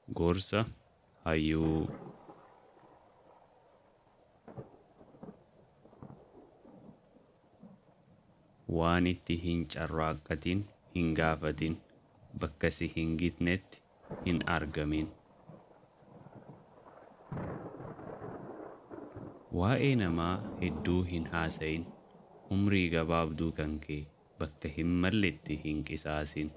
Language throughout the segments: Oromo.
gorsa hayyuu waan itti hin carraaqqatin hin gaafatin bakka si hin gitnetti hin argamin waa'ee namaa hedduu hin haasayin umrii gabaabduu kan kee bakka hin malletti hin qisaasin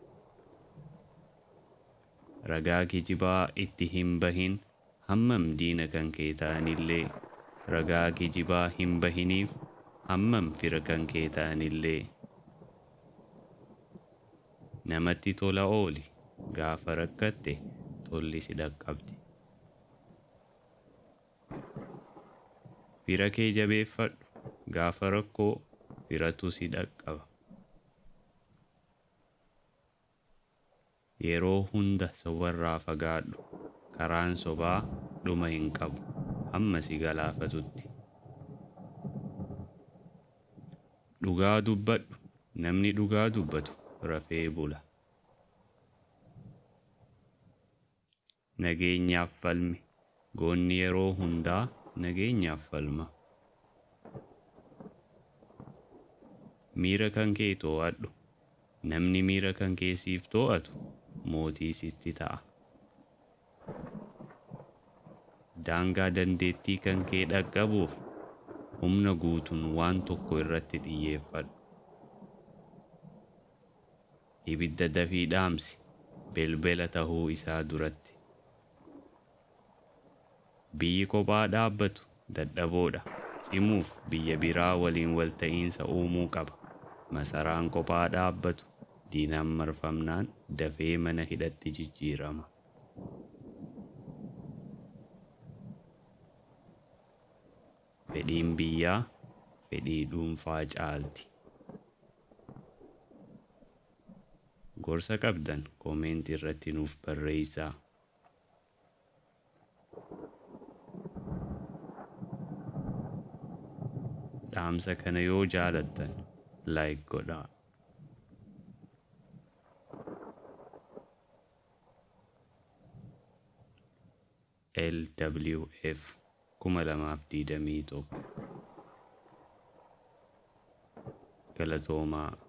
ragaa kijibaa itti hin bahin hammam diina kan kee ta'anillee ragaa kijibaa hin bahiniif hammam fira kan kee ta'anillee namatti tola ooli gaafa rakkatte tolli si dhaqqabdi fira kee jabeeffadhu gaafa rakkoo firatu si dhaqqaba yeroo hunda sobarraa fagaadhu karaan sobaa dhuma hin qabu hamma si galaafatutti dhugaa dubbadhu namni dhugaa dubbatu rafee bula nageenyaaf falmi goonni yeroo hundaa nageenyaaf falma miira kan kee too'adhu namni miira kan kee siif too'atu mootii sitti ta'a daangaa dandeettii kan kee dhaqqabuuf humna guutuun waan tokko irratti xiyyeeffadhu ibidda dafii dhaamsi belbela tahuu isaa duratti biyyi kophaa dhaabbatu dadhaboodha cimuuf biyya biraa waliin walta'iinsa uumuu qaba masaraan kophaa dhaabbatu diinaan marfamnaan dafee mana hidhatti jijjiirama fedhiin biyyaa fedhii dhuunfaa caalti gorsa qabdan koomeenti irratti nuuf barreessaa dhaamsa kana yoo jaalattan laayik godhaa LWF kuma lamaaf digdamii tokko galatoomaa